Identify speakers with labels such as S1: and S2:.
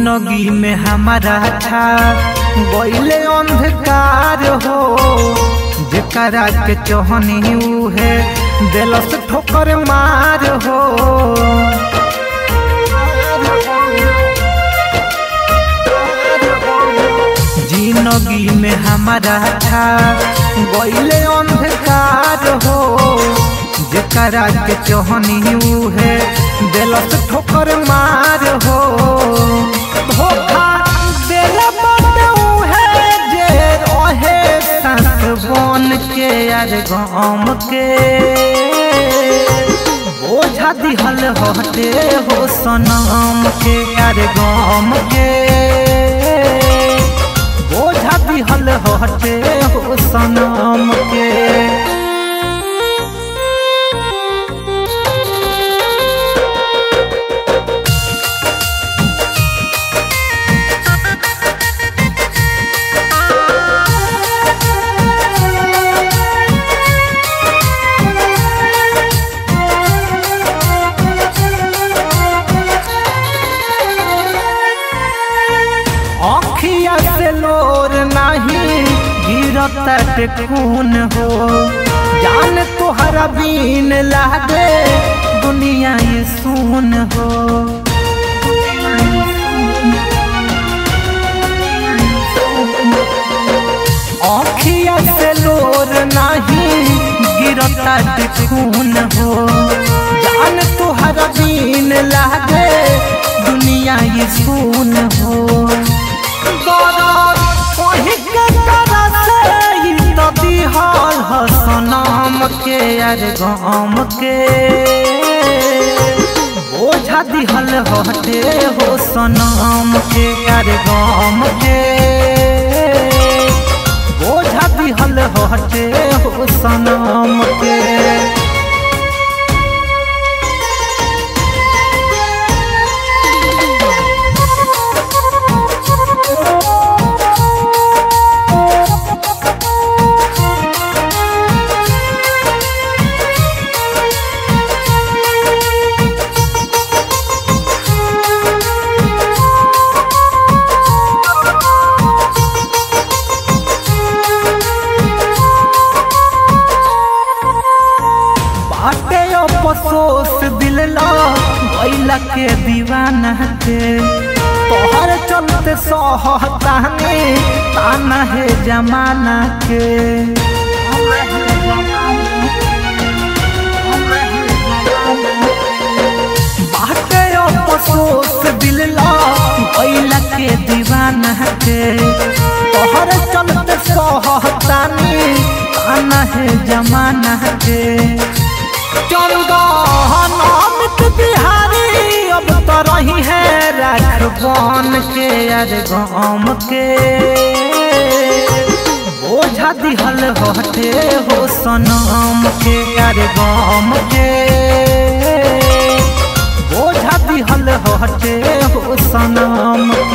S1: जिंदगी में हमारा था गईले अंधकार हो जेकरा के चोहनी है दिलस ठोकर मार हो जिंदगी में हमारा था गईले अंधकार हो जेकरा के चोहनी है दिलस ठोकर मार हो धोखा देला बाबू है जे रहे संस बन के यार गाम के बोझा दिहल हटे हो सनम के यार गाम के बोझा दिहल हटे हो सनम के अखिया से लोर नहीं गिरत खून हो जान तोहरा बीन लागे दुनिया ये सुन हो अखिया से लोर नहीं गिरत खून हो जान तोहरा बीन लागे दुनिया ये सुन हो सनम के यार गाम के बोझा दिहल हटे हो सनम के यार गाम के बोझा दिहल हटे हो सनम के बाटे अफसोस दिल ला गैला के दीवाना के तोहर चलते सहताने ताना है जमाना के बाटे अफसोस दिल ला गैला के दीवाना के तोहर चलते सहताने ताना है जमाना के चंदन बिहारी अब तो रही है रखबन के यार गाम के बोझा दिहल हटे हो सनम के यार गाम के बोझा दिहल हटे हो सनम